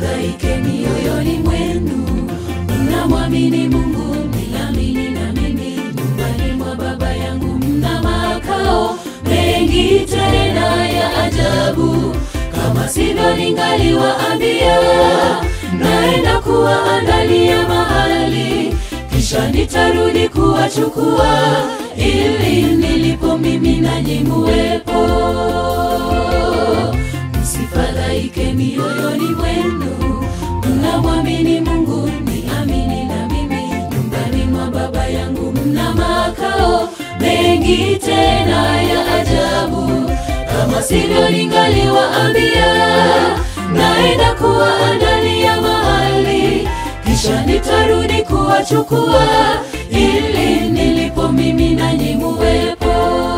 msifadhaike mioyoni mwenu, mnamwamini Mungu, niamini na mimi. Nyumbani mwa Baba yangu mna makao mengi tena ya ajabu, kama sivyo ningaliwaambia, naenda kuwaandalia mahali, kisha nitarudi kuwachukua, ili nilipo mimi nanyi muwepo. Msifadhaike mioyoni mwenu, mnamwamini Mungu, niamini na mimi. Nyumbani mwa Baba yangu mna makao mengi tena ya ajabu, kama sivyo ningaliwaambia, naenda kuwaandalia mahali, kisha nitarudi kuwachukua, ili nilipo mimi nanyi muwepo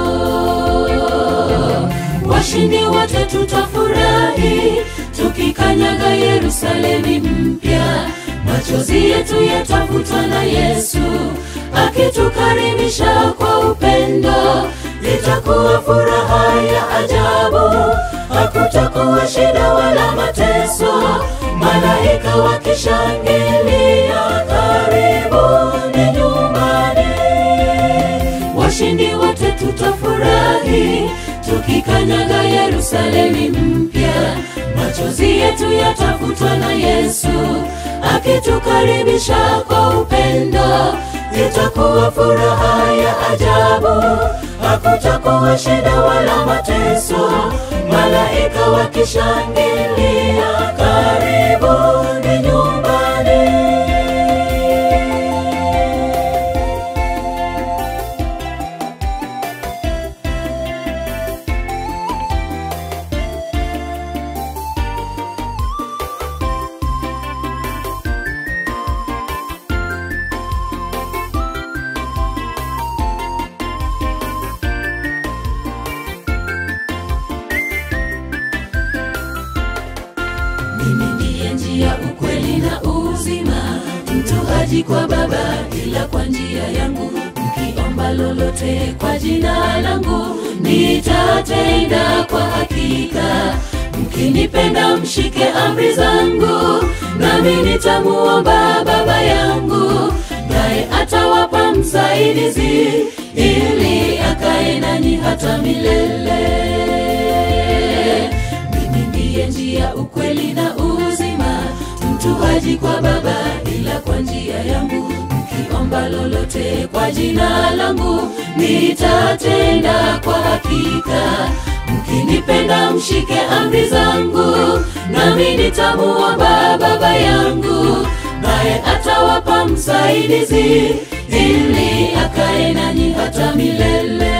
washindi wote tutafurahi tukikanyaga Yerusalemi mpya. Machozi yetu yatafutwa na Yesu akitukaribisha kwa upendo. Itakuwa furaha ya ajabu, hakutakuwa shida wala mateso, malaika wakishangilia, karibuni nyumbani washindi wote tutafurahi tukikanyaga Yerusalemi mpya. Machozi yetu yatafutwa na Yesu akitukaribisha kwa upendo. Itakuwa furaha ya ajabu, hakutakuwa shida wala mateso, malaika wakishangilia, karibuni nyumbani. Mimi ndiye njia, ukweli na uzima. Mtu haji kwa Baba ila kwa njia yangu. Mkiomba lolote kwa jina langu, nitatenda kwa hakika. Mkinipenda mshike amri zangu, nami nitamuomba Baba yangu, naye atawapa msaidizi, ili akae nanyi hata milele. Mimi ndiye njia, ukweli na uzima. Mtu haji kwa Baba ila kwa njia yangu. Mkiomba lolote kwa jina langu, nitatenda kwa hakika. Mkinipenda mshike amri zangu, nami nitamuomba Baba yangu, naye atawapa msaidizi, ili akae nanyi hata milele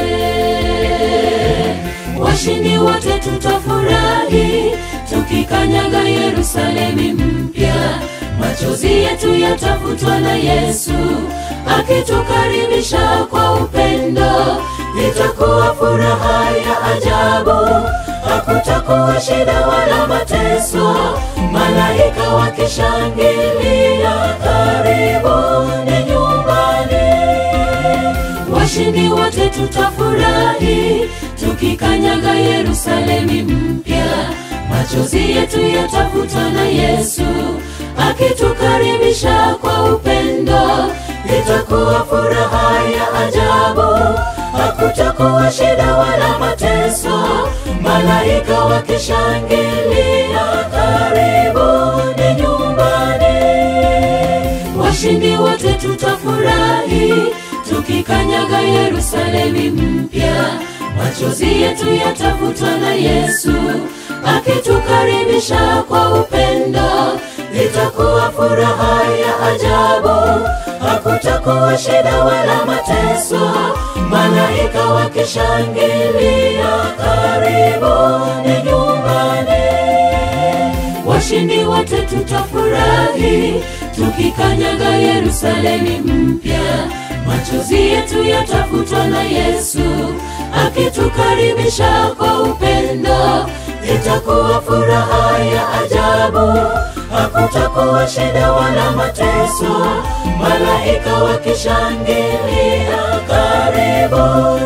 washindi wote tutafurahi tukikanyaga Yerusalemi mpya. Machozi yetu yatafutwa na Yesu akitukaribisha kwa upendo. Itakuwa furaha ya ajabu, hakutakuwa shida wala mateso, malaika wakishangilia, karibuni nyumbani washindi wote tutafurahi tukikanyaga Yerusalemi mpya. Machozi yetu yatafutwa na Yesu akitukaribisha kwa upendo. Itakuwa furaha ya ajabu, hakutakuwa shida wala mateso, malaika wakishangilia, karibuni nyumbani washindi wote tutafurahi tukikanyaga Yerusalemi mpya. Machozi yetu yatafutwa na Yesu akitukaribisha kwa upendo. Itakuwa furaha ya ajabu, hakutakuwa shida wala mateso, malaika wakishangilia, karibuni nyumbani washindi wote tutafurahi tukikanyaga Yerusalemi mpya. Machozi yetu yatafutwa na Yesu akitukaribisha kwa upendo. Itakuwa furaha ya ajabu, hakutakuwa shida wala mateso, malaika wakishangilia, karibuni